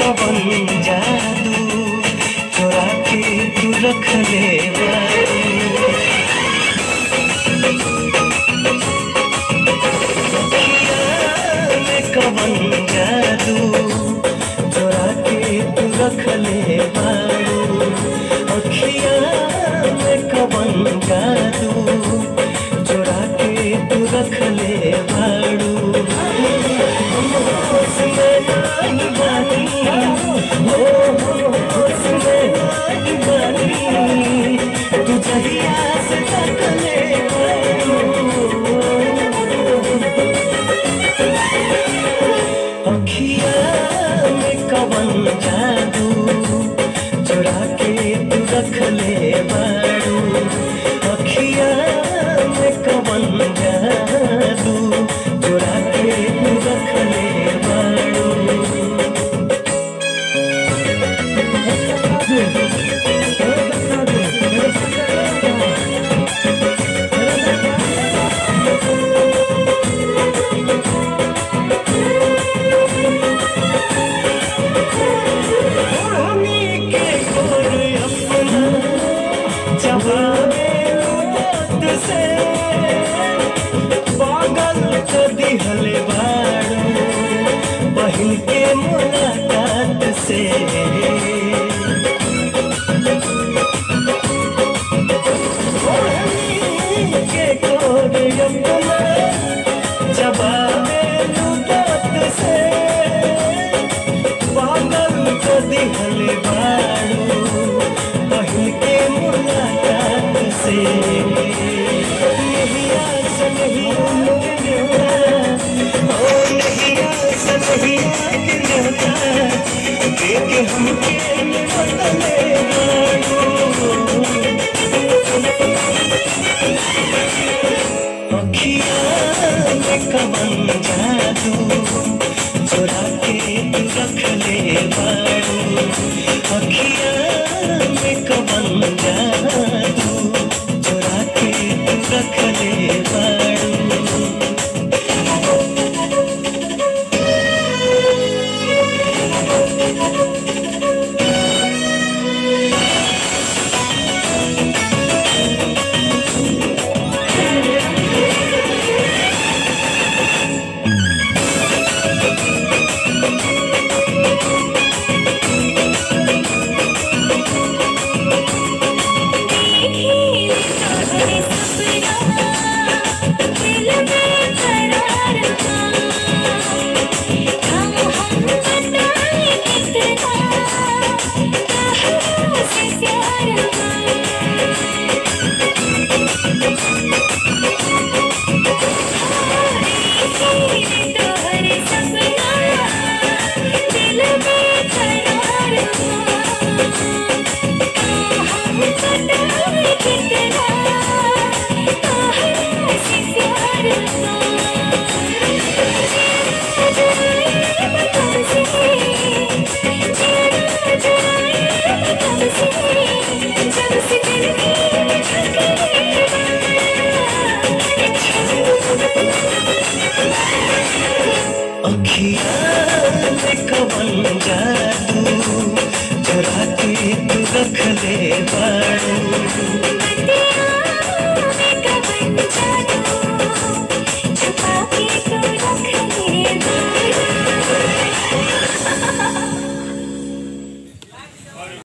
कवन जादू चोरा के तू रख ले बारू में कवन जादू चोरा के तू रख ले बारू अखिया में कवन जादू चोरा के तू रख ले बारू होश में नाई बानी हो होश में नाई बानी तू जहिया से तक ले बारू अखिया में कवन जादू चुरा के तू रख ले बारू अखिया में कवन जादू चुरा के तू रख ले बारू उन्हीं के गोर अपना जवाबे बात से पागल तो दिहले बारू बहिन के मुलाकात से उन्हीं के गोर अपना जवाबे बात से पागल को दिहल बारू बहिन के मुलाकात से नहीं आस नहीं उम्मीद ओ नहीं आस नहीं आगे देख हमके बदले बारू अखिया में कवन जादू चुरा के तू रख ले बारू अखिया में कवन जादू चुरा के तू रख ले बारू अखिया में कवन जादू चुरा के तू रख ले बारू